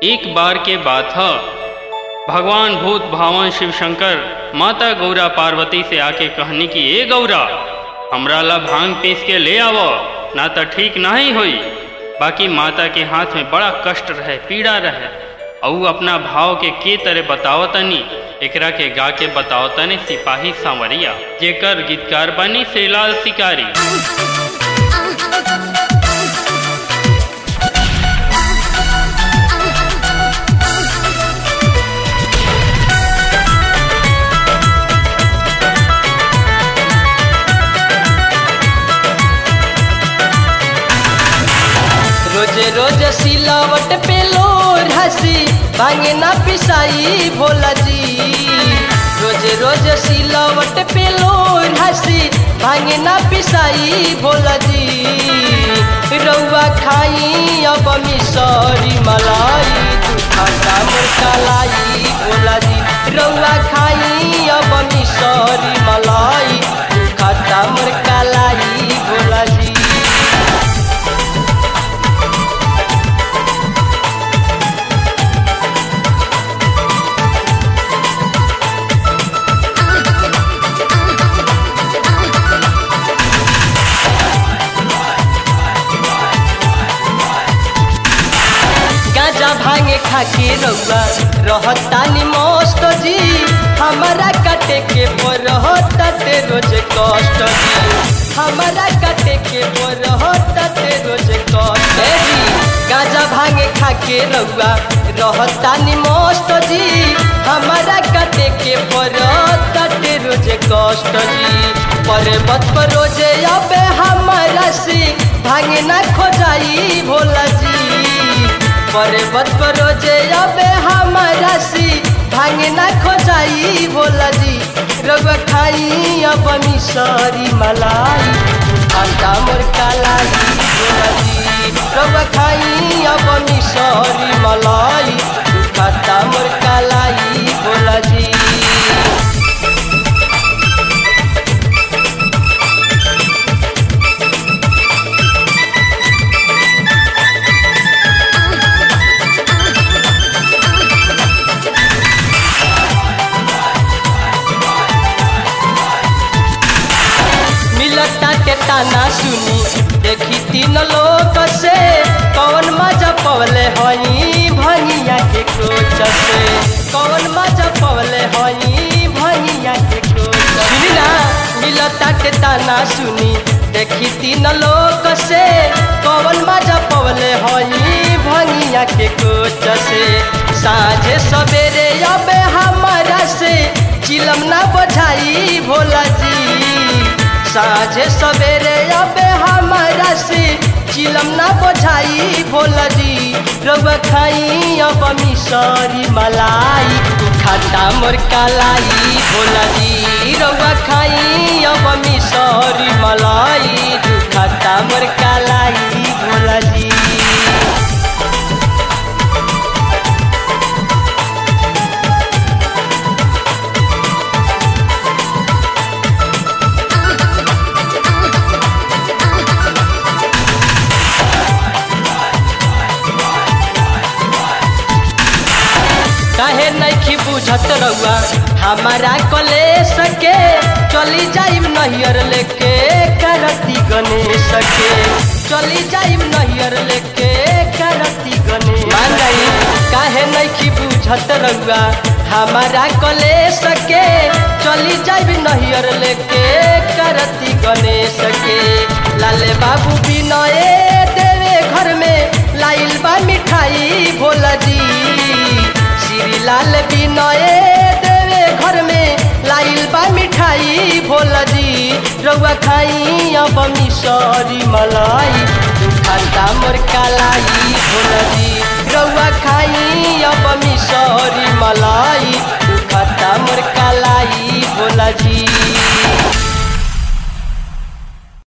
एक बार के बात ह भगवान भूत भावन शिव शंकर माता गौरा पार्वती से आके कहनी कि ए गौरा हमरा ला भांग पीस के ले आवो ना तो ठीक नहीं होई बाकी माता के हाथ में बड़ा कष्ट रहे पीड़ा रहे और अपना भाव के के तरह बताओ तनी एकरा के गा के बताओ तनी सिपाही सांवरिया जेकर गीतकार बनी सेलाल शिकारी रोजे रोज सिलावट पे लोर हसी भांगे ना पिसाई भोला जी रोजे रोज सिलावट पे लोर हसी भांगे ना पिसाई भोला जी रउआ खाई अब मिसरी मलाई दुखाता मुरकलाई भोला जी रउआ खाई अब मिसरी मलाई दुखाता मुरकलाई भोला जी गाजा भांगे खाके रउआ रहतानी मस्त जी हमारा काटे के पर रहताते रोज कष्ट जी हमारा काटे के पर रहताते रोज कष्ट जी गाजा भांगे खाके रउआ रहतानी मस्त जी हमारा काटे के पर रहताते रोज कष्ट जी पर्वत पर रोजे अबे हमारा सी भांगे ना खोजाई भोला जी पर्वत पर रोजे अबे हमारा सी भांगे ना खोजाई भोला जी रउआ खाई अब मिसरी मलाई अंडा मोर कालाई भोला जी रउआ खाई अब मिसरी मलाई खाता मोर कालाई भोला जी मिलता के ताना सुनी देखी तीन लोग से कौन मजा पवले हई भनिया के कोच से कौन मजा पवले हई भनिया के कोच सुनी ना मिलता के ताना सुनी देखी तीन लोग से कौन मजा पवले हई भनिया के कोच से साझे सवेरे अबे हमारा से चिलम ना बझाई भोला जी साझे सवेरे अबे हमारा से चिलम ना बोझाई भोला जी रउआ खाई अब मिसरी मलाई खाता मोर कालाई भोला जी रउआ खाई अब मिसरी मलाई खाता मोर कालाई भोला जी काहे नइखी बुझत रउआ हमारा कले सके चली जाइब नहियर लेके करती गणेश के चली जाइब नहियर लेके करती गणेश मान जाई काहे नइखी बुझत रउआ हमारा कले सके चली जाइब नहियर लेके करती गणेश के लाले बाबू बिनए देवे घर में लाइल बा मिठाई भोला जी श्री लाल बिनए देवे घर में लाइल बा मिठाई भोला जी रउआ खाई अब मिसरी मलाई खाता मोर कालाई भोला जी रउआ खाई अब मिसरी मलाई खाता मोर कालाई भोला जी